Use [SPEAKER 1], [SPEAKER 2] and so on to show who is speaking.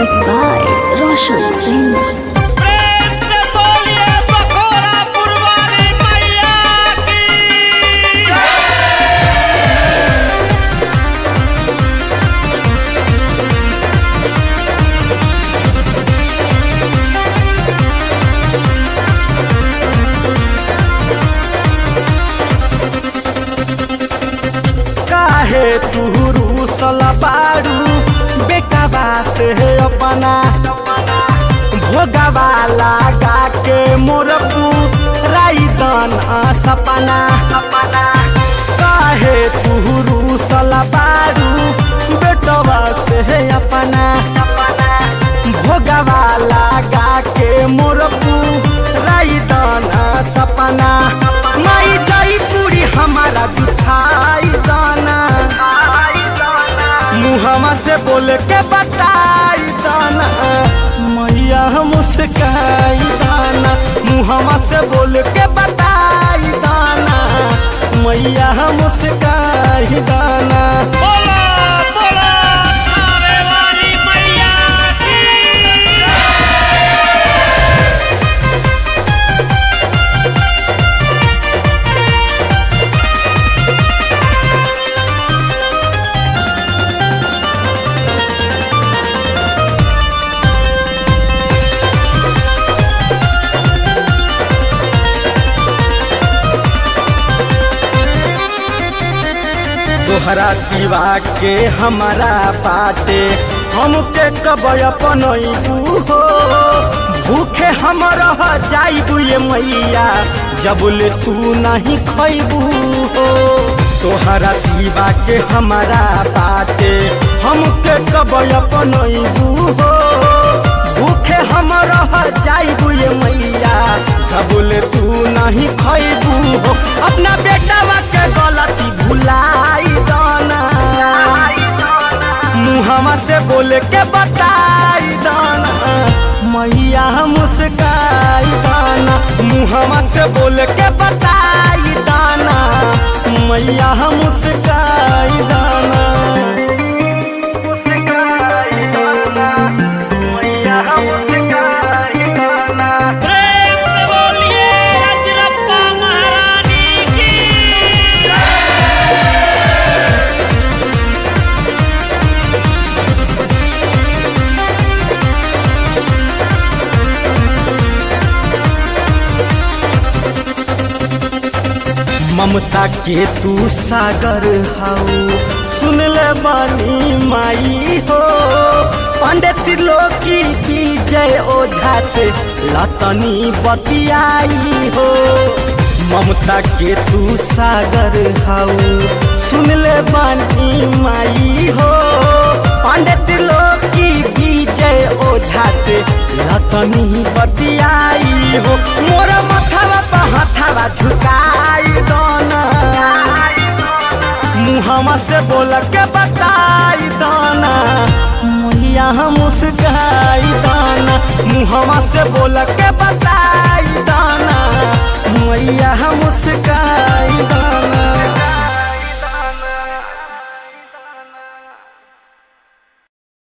[SPEAKER 1] Music by Roshan Singh.
[SPEAKER 2] प्रेम से बोलिए बखोरा पुरवाली मैया की
[SPEAKER 3] काहे तू रूसल बारू बेटाबा से अपना भोगवा लगा के मोर राई दन सपना काहे तू रूसल बारू बेटवा से अपना भोगवा लगा के मोर राई दन सपना माई जाई पूरी हमारा दुखाई दाना मुहमा से बोल के बताई दाना मैया मुस्काई दाना मुहमा से बोल के बताई दाना मैया मुस्काई दाना
[SPEAKER 2] बोला बोला थावे वाली मैया की
[SPEAKER 3] तोहरा सिवा के हमारा बाटे हमके कब अपनैबू हो भूखे हम रह जाइबू ये मैया जबुल तू नहीं खैबू हो तोहरा सिवा के हमारा बाटे हमके कब अपनैबू हो भूखे हम रह जाइबू ये मैया जबुल तू नहीं खैबू हो अपना बेटावा के गलती भुलाई दाना मुहमा से बोल के बताई दाना मैया मुस्काई दाना मुहमा से बोल के बताई दाना मैया मुस्काई दाना मुस्काई दाना मैया मुस्काई दाना
[SPEAKER 2] प्रेम से बोलिए रजरप्पा महारानी की
[SPEAKER 3] ममता के तू सागर हाउ सुन ले बानी माई हो पंडित लोकी विजय ओझा से लतनी बतियाई हो ममता के तू सागर हाउ सुन ले बानी माई हो पंडित लोकी विजय ओझा से लतनी बतियाई हो मोर मथवा पर हथवा झुकाई दोना मुहमा से बोल के बताई दाना मैया मुस्काई दाना मुहमा से बोल के बता